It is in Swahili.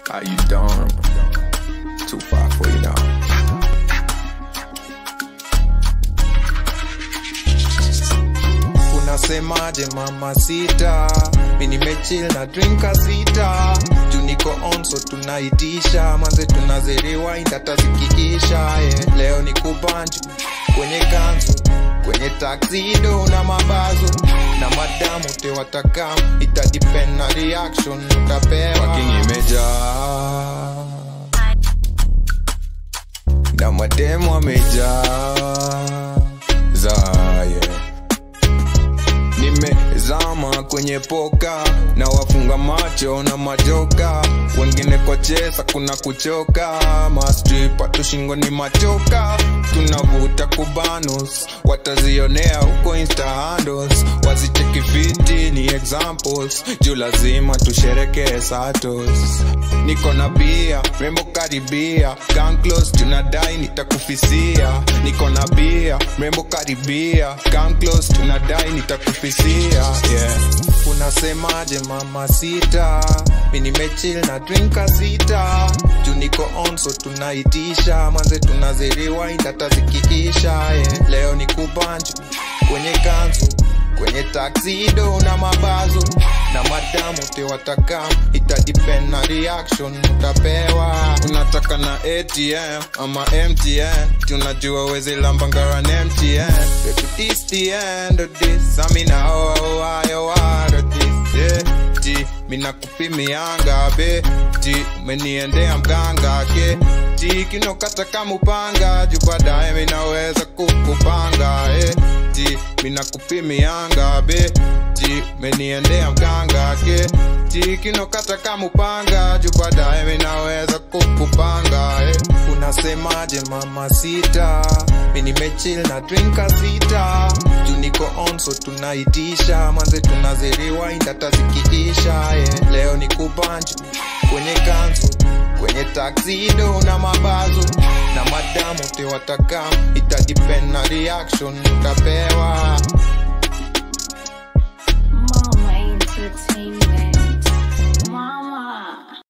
How you doing? Too far for you now. unasemaje mama sita mi nimechill na drinka sita juu niko on so tunaitisha manze tunaziriwainda hata zikiisha yeah. leo ni kubanju kwenye kanzu kwenye taksido na mabazo na madamu tewatakam itadipen na reaction utapewa Fucking imejaa na mademu amejaa za yeah. nimezama kwenye poka na wafunga macho na majoka wengine kwa chesa kuna kuchoka mastripa tushingo ni machoka tunavuta kubanus watazionea huko insta handles wazicheki fiti ni examples juu lazima tusherekee satos niko na bia rembo karibia Come close tunadai nitakufisia niko na bia rembo karibia Come close tunadai nitakufisia yeah. unasemaje mama sita mi nimechill na drinka sita juu niko on so tunaitisha manze tunaziriwainda hata zikiisha yeah. leo ni kubanju kwenye kanzu kwenye taksido na mabazo na madamu tewatakam itadipen na reaction utapewa unataka na atm ama mtn tunajua wezi lambangaran mtn Baby, this the end of this amina oaoayoado this yeah. Ji, mina kupimianga be ji umeniendea mganga ke ji kinokata kama upanga juu baadaye minaweza kukupanga eh. ji mina kupimianga be ji umeniendea mganga ke ji kinokata kama upanga juu baadaye minaweza kukupanga eh. unasemaje mama sita mi nimechill na drinka sita juu niko on so tunaitisha manze tunaziriwainda hata zikiisha yeah. leo ni kubanju kwenye kanzu kwenye taksido na mabazo na madamu tewatakam itadipen na reaction utapewa Mama Entertainment.